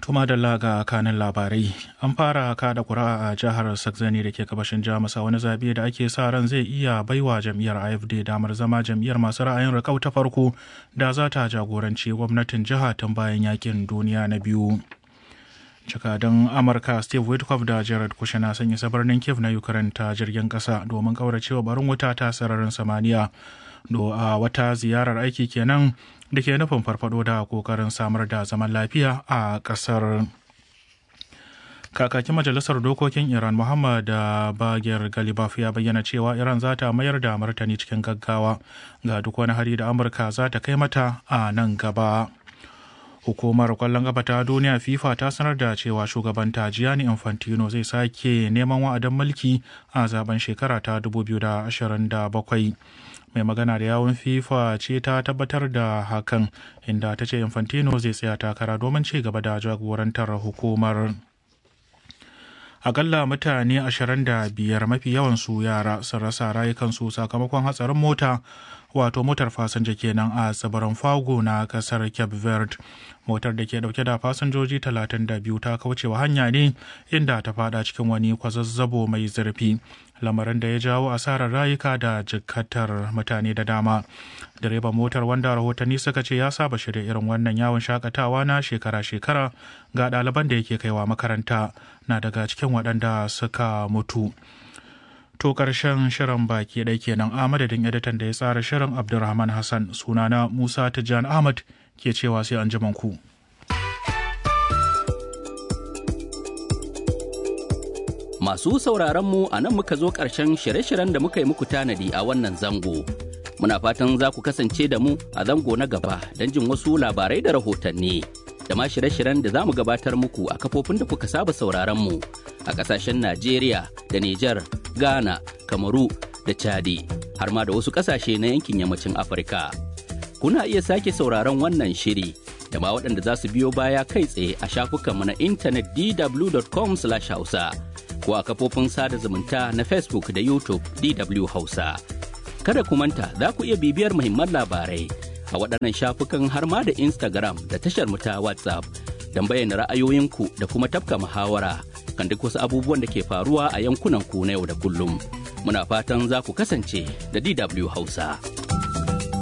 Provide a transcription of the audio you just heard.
Tuma da laga kanin labarai an fara kada kura a jihar Saxony da ke gabashin Jamus a wani zabe da ake sa ran zai iya baiwa jam'iyyar AFD damar zama jam'iyyar masu ra'ayin rikau ta farko da za ta jagoranci gwamnatin jiha tun bayan yakin duniya na biyu. Jakadan Amurka Steve Witkoff da Jared Kushner sun isa birnin Kiev na Ukraine ta jirgin kasa domin kauracewa barin wuta ta sararin samaniya. Do a wata ziyarar aiki kenan da ke nufin farfado da kokarin samar da zaman lafiya a kasar kakakin majalisar dokokin iran muhammad bagir galibaf ya bayyana cewa iran za ta mayar da martani cikin gaggawa ga duk wani hari da amurka za ta kai mata a nan gaba hukumar kwallon gaba ta duniya fifa ta sanar da cewa shugaban ta gianni infantino zai sake neman wa'adin mulki a zaben shekara ta 2027 mai magana da yawun fifa ce ta tabbatar da hakan inda ta ce infantino zai tsaya takara domin ci gaba da jagorantar hukumar akalla mutane 25 mafi yawan su yara sun rasa rayukansu sakamakon hatsarin mota wato motar fasinja kenan a tsibirin fago na kasar cape verde motar da ke dauke da fasinjoji 32 ta kaucewa hanya ne inda ta fada cikin wani kwazazzabo mai zurfi lamarin da ya jawo asarar rayuka da jikatar mutane da dama direban motar wanda rahotanni suka ce ya saba shirya irin wannan yawon shakatawa na shekara-shekara ga ɗaliban da yake kaiwa makaranta na daga cikin waɗanda suka mutu to ƙarshen shirin baki ɗai kenan a madadin editan da ya tsara shirin abdulrahman hassan sunana musa tijjan ahmad ke cewa sai an ku. Masu sauraron mu a nan muka zo ƙarshen shirye-shiryen da muka yi muku tanadi a wannan zango. Muna fatan za ku kasance da mu a zango na gaba don jin wasu labarai da rahotanni. Da ma shirye-shiryen da za mu gabatar muku a kafofin da kuka saba sauraron mu a ƙasashen Najeriya da Nijar, Ghana, Kamaru da Chadi, har ma da wasu ƙasashe na yankin yammacin Afirka. Kuna iya sake sauraron wannan shiri da ma waɗanda za su biyo baya kai tsaye a shafukanmu na intanet dw.com/hausa. ko a kafofin sada zumunta na Facebook da YouTube DW Hausa. Kada ku manta za ku iya bibiyar muhimman labarai a waɗannan shafukan har ma da Instagram da tashar mu ta WhatsApp don bayyana ra'ayoyinku da kuma tafka muhawara kan duk wasu abubuwan da ke faruwa a yankunan ku na yau da kullum. Muna fatan za ku kasance da DW Hausa.